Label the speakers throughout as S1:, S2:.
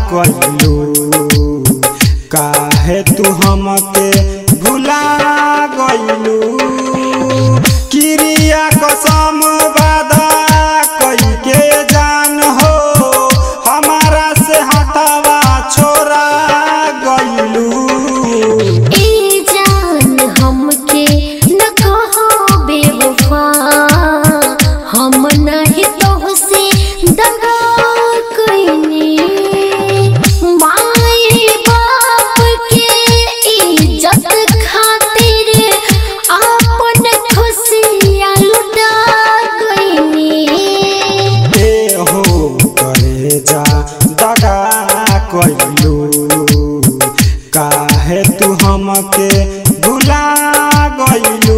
S1: कइलू काहे तू हमके भुला गइलू क्रिया कसम वादा कई के जान हो हमारा से हटावा छोड़ा गइलू
S2: ए जान हमके न कहो बेवफा हम नहीं तोहसे दगा कइनी माए बाप के इज्जत खातिर अपन खुशियाँ लुटा गइनी
S1: ए हो करे जा दगा कइलू काहे तू हमके भुला गइलू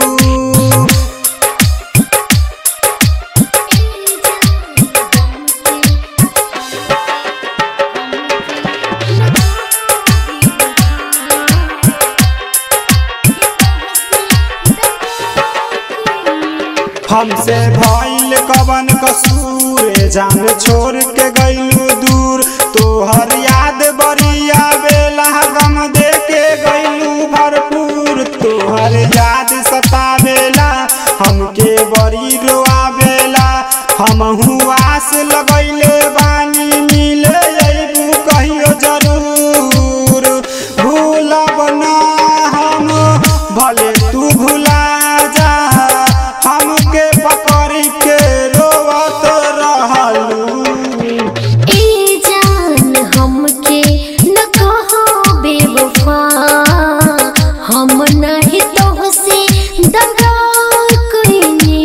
S1: हमसे भइल कवन कसूर जान छोड़ के गइलू दूर तोहर याद बड़ी आवेला गम दे के गइलू भरपूर तोहर याद सतावेला हमके बड़ी रोआवेला हमहू आस लगैले बानी मिले अइबू कहियो जरूर भूलब ना हम भले तू भुला जा हमके पकड़ के रोवत रहलू
S2: ए जान हमके न कहो बेवफा हम नहीं तोहसे दगा कइनी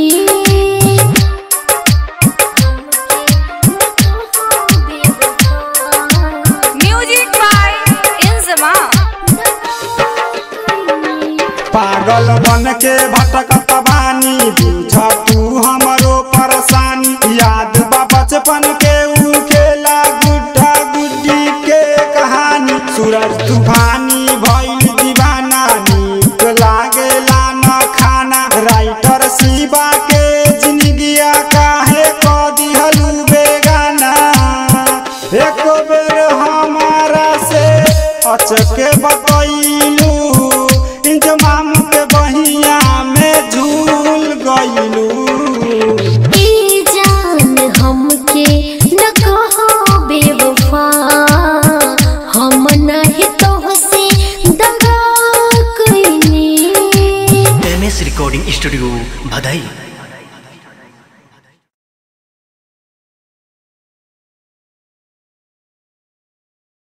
S3: Music by Inzama.
S1: पागल बन के भटकत बानी बुझ तू हमरो परेशानी याद बा बचपन के ऊ खेला गुड्डा गुड्डी के कहानी सूरज तूफानी भइल दीवाना नीक लागेला न खाना राइटर शिवा के जिंदगिया काहे क दिहलू बेगाना एक बेर हमारा से अचके बतैलू इंजमाम के बहिया में झूल गइलू
S2: ए जान हमके न कहो बेवफा हम नहीं तोहसे दगा कइनी
S4: एम एस रिकॉर्डिंग स्टूडियो भदई